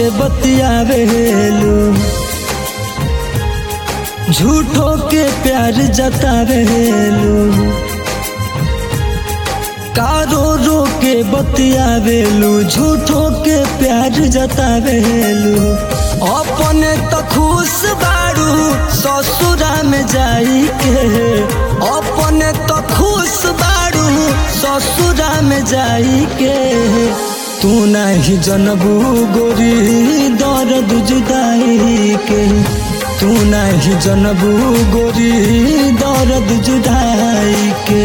बतियावेलू झूठो के प्यार जतावेलू कारो रो के बतियावेलू झूठो के प्यार जतावेलू अपने तो खुश बारू ससुरा में जाई के अपने तो खुश बारू ससुरा में जाई के तू नहीं जनबू गोरी दर्द जुदाई के तू नहीं जनबू गोरी दर्द जुदाई के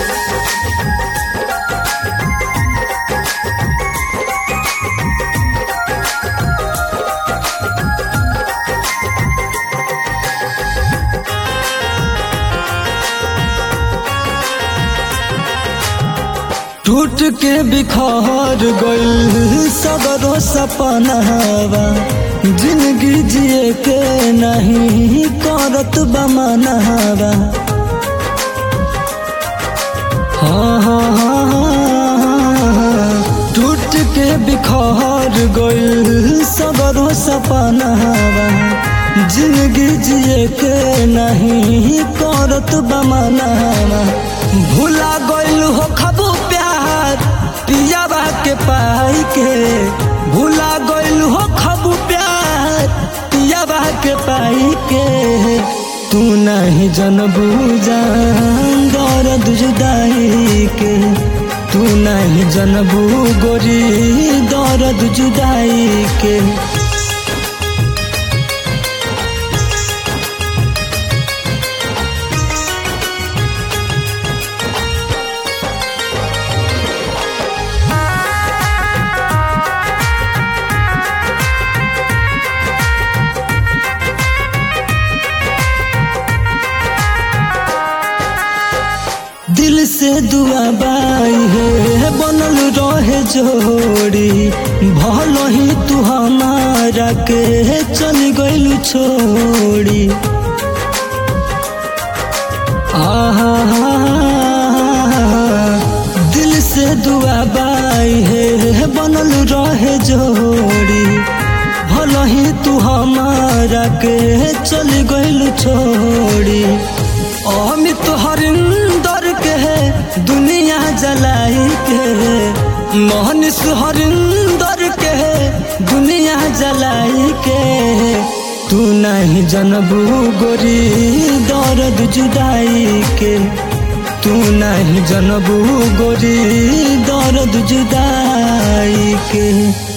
टूट के बिखर गइल सगरो सपनावा जिंदगी जिए के नहीं करत बमनावा हाँ हाँ हाँ हाँ टूट के बिखर गइल सगरो सपनावा जिंदगी जिए के नहीं करत बमनावा भूला गइल हो खबू प्यार पियाबा के पाई के भूला गइल हो खबू प्यार पियाबा के पाई के तू नहीं जनबू जान दर्द जुदाई के तू नहीं जनबू गोरी दर्द जुदाई के दिल से दुआ बाई है बनल रहे जोड़ी भल ही तू हमारा के चल गइल छोड़ी आहा दिल से दुआ बाई है बनल रहे जोड़ी भल ही तू हमारा के चल गइल छोड़ी अमित हरिंदर के है दुनिया जलाई के मोहनिस हरिंदर के है दुनिया जलाई के तू नहीं जनबू गोरी दर्द जुदाई के तू नहीं जनबू गोरी दर्द जुदाई के